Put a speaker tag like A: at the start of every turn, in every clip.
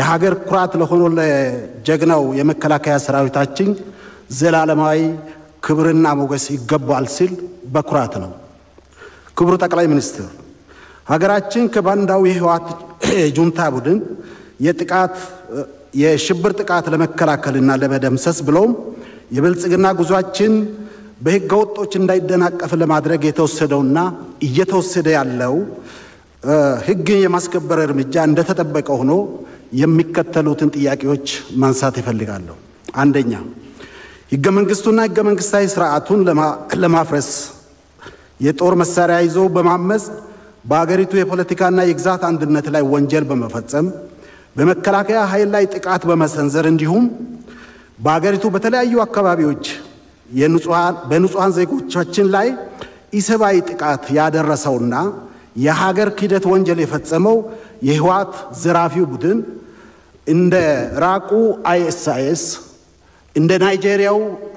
A: የሀገር ኩራት ለሆኖ ለጀግናው የመከላከያ ሰራዊታችን ዘላለማዊ ክብርና ሞገስ ይገባል ሲል በኩራት ነው። ክቡር ጠቅላይ ሚኒስትር፣ ሀገራችን ከባንዳው የህወሓት ጁንታ ቡድን የጥቃት የሽብር ጥቃት ለመከላከልና ለመደምሰስ ብሎም የብልጽግና ጉዟችን በህገ ወጦች እንዳይደናቀፍ ለማድረግ የተወሰደውና እየተወሰደ ያለው ህግን የማስከበር እርምጃ እንደተጠበቀ ሆኖ የሚከተሉትን ጥያቄዎች ማንሳት ይፈልጋለሁ። አንደኛ፣ ህገ መንግስቱና ህገ መንግስታዊ ስርዓቱን ለማፍረስ የጦር መሳሪያ ይዞ በማመፅ በአገሪቱ የፖለቲካና የግዛት አንድነት ላይ ወንጀል በመፈጸም በመከላከያ ኃይል ላይ ጥቃት በመሰንዘር እንዲሁም በአገሪቱ በተለያዩ አካባቢዎች በንጹሐን ዜጎቻችን ላይ ኢሰብአዊ ጥቃት ያደረሰውና የሀገር ክህደት ወንጀል የፈጸመው የህወሓት ዘራፊው ቡድን እንደ ራቁ አይኤስአይኤስ እንደ ናይጄሪያው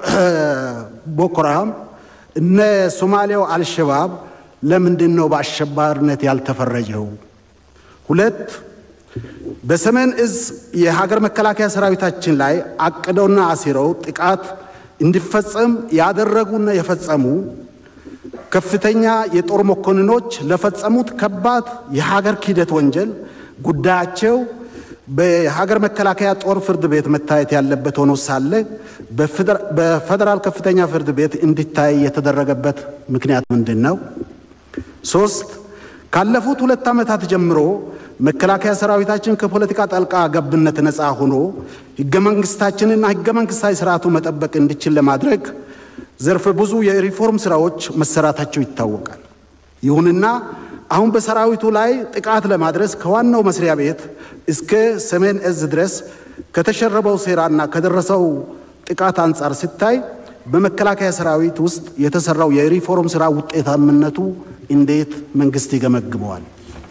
A: ቦኮራም እነ ሶማሊያው አልሸባብ ለምንድን ነው በአሸባሪነት ያልተፈረጀው? ሁለት በሰሜን እዝ የሀገር መከላከያ ሰራዊታችን ላይ አቅደውና አሲረው ጥቃት እንዲፈጸም ያደረጉና የፈጸሙ ከፍተኛ የጦር መኮንኖች ለፈጸሙት ከባድ የሀገር ክህደት ወንጀል ጉዳያቸው በሀገር መከላከያ ጦር ፍርድ ቤት መታየት ያለበት ሆኖ ሳለ በፌዴራል ከፍተኛ ፍርድ ቤት እንዲታይ የተደረገበት ምክንያት ምንድን ነው? ሶስት ካለፉት ሁለት ዓመታት ጀምሮ መከላከያ ሰራዊታችን ከፖለቲካ ጣልቃ ገብነት ነፃ ሆኖ ህገ መንግስታችንና ህገ መንግስታዊ ስርዓቱ መጠበቅ እንዲችል ለማድረግ ዘርፈ ብዙ የሪፎርም ስራዎች መሰራታቸው ይታወቃል። ይሁንና አሁን በሰራዊቱ ላይ ጥቃት ለማድረስ ከዋናው መስሪያ ቤት እስከ ሰሜን እዝ ድረስ ከተሸረበው ሴራና ከደረሰው ጥቃት አንጻር ሲታይ በመከላከያ ሰራዊት ውስጥ የተሰራው የሪፎርም ስራ ውጤታምነቱ እንዴት መንግስት ይገመግመዋል?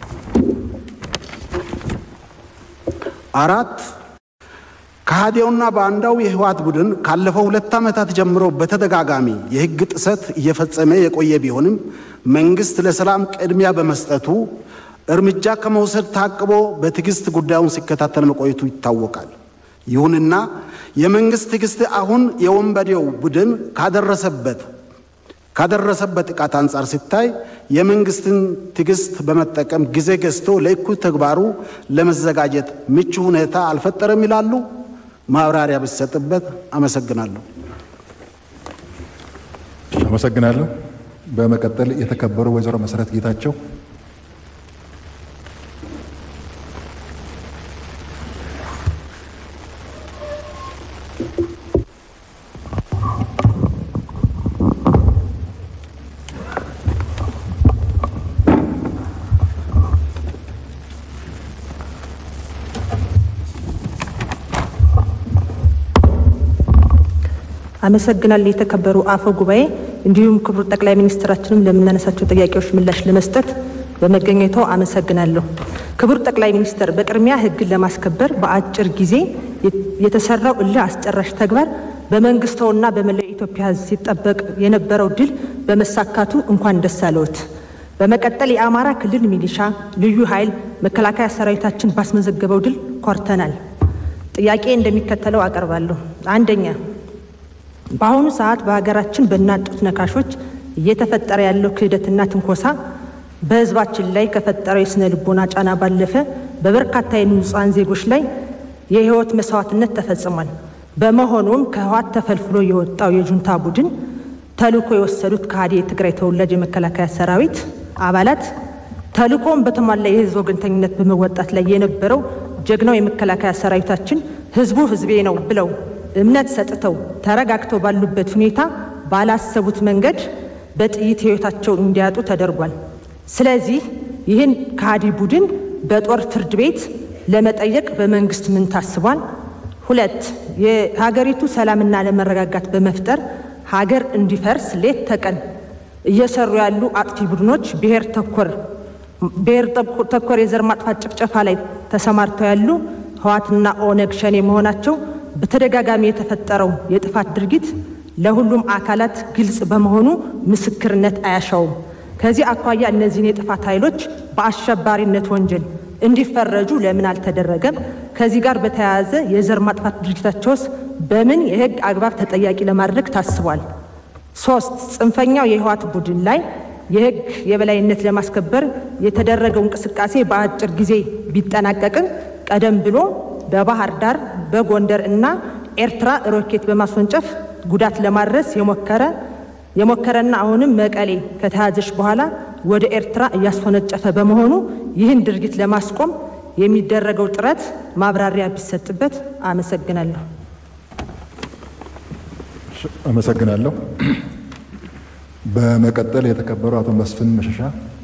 A: አራት ከሃዲያውና ባንዳው የህወሓት ቡድን ካለፈው ሁለት ዓመታት ጀምሮ በተደጋጋሚ የህግ ጥሰት እየፈጸመ የቆየ ቢሆንም መንግስት ለሰላም ቅድሚያ በመስጠቱ እርምጃ ከመውሰድ ታቅቦ በትዕግስት ጉዳዩን ሲከታተል መቆየቱ ይታወቃል። ይሁንና የመንግስት ትዕግስት አሁን የወንበዴው ቡድን ካደረሰበት ካደረሰበት ጥቃት አንጻር ሲታይ የመንግስትን ትዕግስት በመጠቀም ጊዜ ገዝቶ ለእኩይ ተግባሩ ለመዘጋጀት ምቹ ሁኔታ አልፈጠረም ይላሉ። ማብራሪያ ብሰጥበት። አመሰግናለሁ።
B: አመሰግናለሁ። በመቀጠል የተከበሩ ወይዘሮ መሰረት ጌታቸው
C: አመሰግናለሁ። የተከበሩ አፈ ጉባኤ፣ እንዲሁም ክቡር ጠቅላይ ሚኒስትራችንም ለምናነሳቸው ጥያቄዎች ምላሽ ለመስጠት በመገኘቶ አመሰግናለሁ። ክቡር ጠቅላይ ሚኒስትር፣ በቅድሚያ ሕግን ለማስከበር በአጭር ጊዜ የተሰራው እልህ አስጨራሽ ተግባር በመንግስተውና በመላው ኢትዮጵያ ሕዝብ ሲጠበቅ የነበረው ድል በመሳካቱ እንኳን ደስ አለዎት። በመቀጠል የአማራ ክልል ሚሊሻ፣ ልዩ ኃይል፣ መከላከያ ሰራዊታችን ባስመዘገበው ድል ኮርተናል። ጥያቄ እንደሚከተለው አቀርባለሁ። አንደኛ በአሁኑ ሰዓት በሀገራችን በእናት ጡት ነካሾች እየተፈጠረ ያለው ክህደትና ትንኮሳ በህዝባችን ላይ ከፈጠረው የስነ ልቦና ጫና ባለፈ በበርካታ የንጹሐን ዜጎች ላይ የህይወት መስዋዕትነት ተፈጽሟል። በመሆኑም ከህወሓት ተፈልፍሎ የወጣው የጁንታ ቡድን ተልዕኮ የወሰዱት ከሃዲ የትግራይ ተወላጅ የመከላከያ ሰራዊት አባላት ተልዕኮውን በተሟላ የህዝብ ወገንተኝነት በመወጣት ላይ የነበረው ጀግናው የመከላከያ ሰራዊታችን ህዝቡ ህዝቤ ነው ብለው እምነት ሰጥተው ተረጋግተው ባሉበት ሁኔታ ባላሰቡት መንገድ በጥይት ህይወታቸውን እንዲያጡ ተደርጓል። ስለዚህ ይህን ከሃዲ ቡድን በጦር ፍርድ ቤት ለመጠየቅ በመንግስት ምን ታስቧል? ሁለት የሀገሪቱ ሰላምና ለመረጋጋት በመፍጠር ሀገር እንዲፈርስ ሌት ተቀን እየሰሩ ያሉ አጥፊ ቡድኖች ብሔር ተኮር ብሔር ተኮር የዘር ማጥፋት ጭፍጨፋ ላይ ተሰማርተው ያሉ ህወሓትና ኦነግ ሸኔ መሆናቸው በተደጋጋሚ የተፈጠረው የጥፋት ድርጊት ለሁሉም አካላት ግልጽ በመሆኑ ምስክርነት አያሻውም። ከዚህ አኳያ እነዚህን የጥፋት ኃይሎች በአሸባሪነት ወንጀል እንዲፈረጁ ለምን አልተደረገም? ከዚህ ጋር በተያያዘ የዘር ማጥፋት ድርጊታቸውስ በምን የህግ አግባብ ተጠያቂ ለማድረግ ታስቧል? ሶስት ጽንፈኛው የህወሓት ቡድን ላይ የህግ የበላይነት ለማስከበር የተደረገው እንቅስቃሴ በአጭር ጊዜ ቢጠናቀቅም ቀደም ብሎ በባህር ዳር፣ በጎንደር እና ኤርትራ ሮኬት በማስወንጨፍ ጉዳት ለማድረስ የሞከረ የሞከረና አሁንም መቀሌ ከተያዘች በኋላ ወደ ኤርትራ እያስወነጨፈ በመሆኑ ይህን ድርጊት ለማስቆም የሚደረገው ጥረት ማብራሪያ ቢሰጥበት። አመሰግናለሁ።
B: አመሰግናለሁ። በመቀጠል የተከበሩ አቶ መስፍን መሸሻ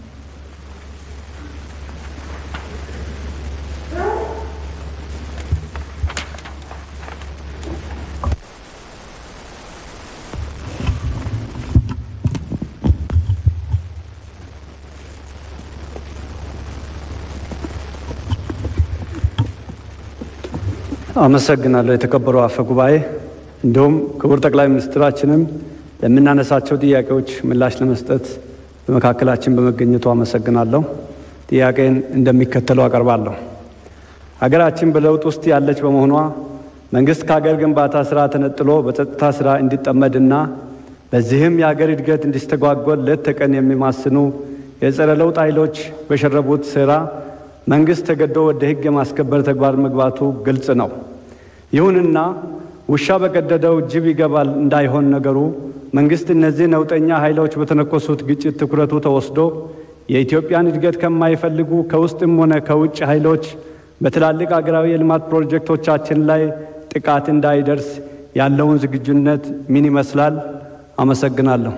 D: አመሰግናለሁ። የተከበሩ አፈ ጉባኤ፣ እንዲሁም ክቡር ጠቅላይ ሚኒስትራችንም ለምናነሳቸው ጥያቄዎች ምላሽ ለመስጠት በመካከላችን በመገኘቱ አመሰግናለሁ። ጥያቄን እንደሚከተለው አቀርባለሁ። ሀገራችን በለውጥ ውስጥ ያለች በመሆኗ መንግስት ከሀገር ግንባታ ስራ ተነጥሎ በጸጥታ ስራ እንዲጠመድና በዚህም የሀገር እድገት እንዲስተጓጎል ሌት ተቀን የሚማስኑ የጸረ ለውጥ ኃይሎች በሸረቡት ሴራ መንግስት ተገዶ ወደ ሕግ የማስከበር ተግባር መግባቱ ግልጽ ነው። ይሁንና ውሻ በቀደደው ጅብ ይገባል እንዳይሆን ነገሩ መንግስት እነዚህ ነውጠኛ ኃይሎች በተነኮሱት ግጭት ትኩረቱ ተወስዶ የኢትዮጵያን እድገት ከማይፈልጉ ከውስጥም ሆነ ከውጭ ኃይሎች በትላልቅ አገራዊ የልማት ፕሮጀክቶቻችን ላይ ጥቃት እንዳይደርስ ያለውን ዝግጁነት ምን ይመስላል? አመሰግናለሁ።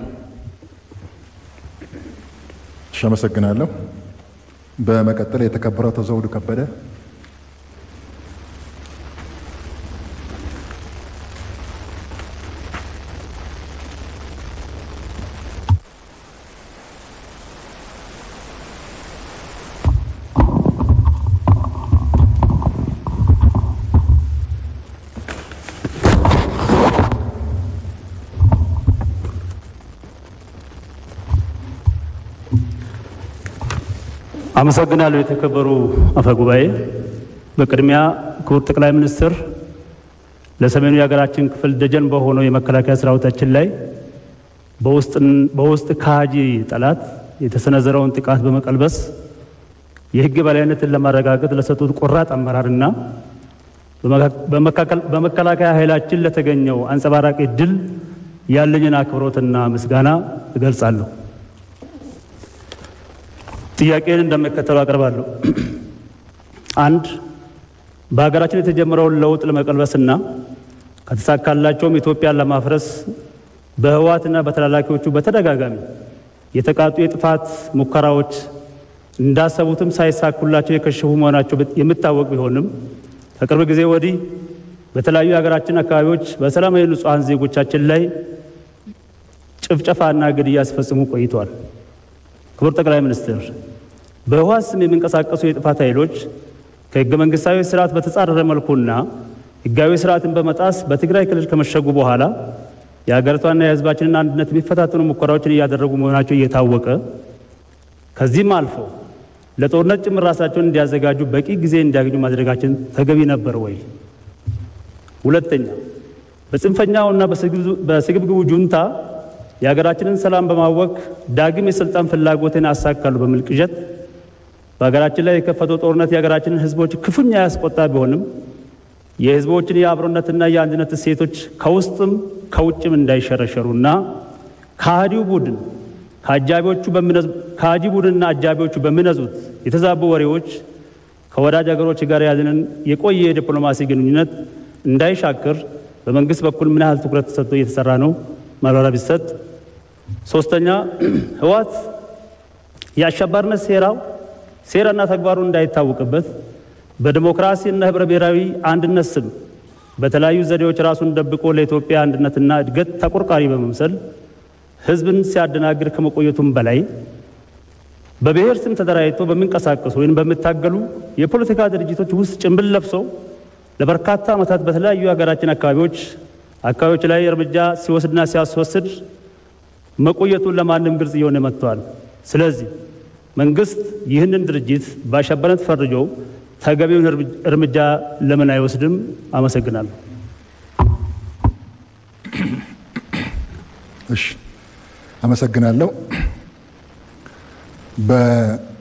B: እሺ፣ አመሰግናለሁ። በመቀጠል የተከበረው አቶ ዘውዱ ከበደ
E: አመሰግናለሁ። የተከበሩ አፈ ጉባኤ፣ በቅድሚያ ክቡር ጠቅላይ ሚኒስትር ለሰሜኑ የሀገራችን ክፍል ደጀን በሆነው የመከላከያ ሰራዊታችን ላይ በውስጥ ከሃጂ ጠላት የተሰነዘረውን ጥቃት በመቀልበስ የሕግ በላይነትን ለማረጋገጥ ለሰጡት ቆራጥ አመራርና በመከላከያ ኃይላችን ለተገኘው አንጸባራቂ ድል ያለኝን አክብሮትና ምስጋና እገልጻለሁ። ጥያቄን እንደሚከተለው አቀርባለሁ። አንድ በሀገራችን የተጀመረውን ለውጥ ለመቀልበስና ከተሳካላቸውም ኢትዮጵያን ለማፍረስ በህወሓትና በተላላኪዎቹ በተደጋጋሚ የተቃጡ የጥፋት ሙከራዎች እንዳሰቡትም ሳይሳኩላቸው የከሸፉ መሆናቸው የሚታወቅ ቢሆንም ከቅርብ ጊዜ ወዲህ በተለያዩ የሀገራችን አካባቢዎች በሰላማዊ ንጹሐን ዜጎቻችን ላይ ጭፍጨፋና ግድያ ሲፈጽሙ ቆይተዋል። ክቡር ጠቅላይ ሚኒስትር፣ በህወሓት ስም የሚንቀሳቀሱ የጥፋት ኃይሎች ከህገ መንግስታዊ ስርዓት በተጻረረ መልኩና ህጋዊ ስርዓትን በመጣስ በትግራይ ክልል ከመሸጉ በኋላ የሀገሪቷና የህዝባችንን አንድነት የሚፈታተኑ ሙከራዎችን እያደረጉ መሆናቸው እየታወቀ ከዚህም አልፎ ለጦርነት ጭምር ራሳቸውን እንዲያዘጋጁ በቂ ጊዜ እንዲያገኙ ማድረጋችን ተገቢ ነበር ወይ? ሁለተኛ በጽንፈኛውና በስግብግቡ ጁንታ የሀገራችንን ሰላም በማወክ ዳግም የስልጣን ፍላጎትን አሳካሉ በሚል ቅዠት በሀገራችን ላይ የከፈተው ጦርነት የሀገራችንን ህዝቦች ክፉኛ ያስቆጣ ቢሆንም የህዝቦችን የአብሮነትና የአንድነት እሴቶች ከውስጥም ከውጭም እንዳይሸረሸሩና ከሃዲው ቡድን ከአጃቢዎቹ ከሃዲ ቡድንና አጃቢዎቹ በሚነዙት የተዛቡ ወሬዎች ከወዳጅ ሀገሮች ጋር ያለንን የቆየ የዲፕሎማሲ ግንኙነት እንዳይሻክር በመንግስት በኩል ምን ያህል ትኩረት ተሰጥቶ እየተሰራ ነው? ማብራሪያ ቢሰጥ። ሶስተኛ ህወሓት የአሸባሪነት ሴራው ሴራና ተግባሩ እንዳይታወቅበት በዲሞክራሲና ህብረ ብሔራዊ አንድነት ስም በተለያዩ ዘዴዎች ራሱን ደብቆ ለኢትዮጵያ አንድነትና እድገት ተቆርቋሪ በመምሰል ህዝብን ሲያደናግር ከመቆየቱም በላይ በብሔር ስም ተደራጅቶ በሚንቀሳቀሱ ወይም በሚታገሉ የፖለቲካ ድርጅቶች ውስጥ ጭንብል ለብሰው ለበርካታ ዓመታት በተለያዩ የሀገራችን አካባቢዎች አካባቢዎች ላይ እርምጃ ሲወስድና ሲያስወስድ መቆየቱን ለማንም ግልጽ እየሆነ መጥተዋል። ስለዚህ መንግስት ይህንን ድርጅት በአሸባሪነት ፈርጆ ተገቢውን እርምጃ ለምን አይወስድም? አመሰግናለሁ።
B: እሺ፣ አመሰግናለሁ። በ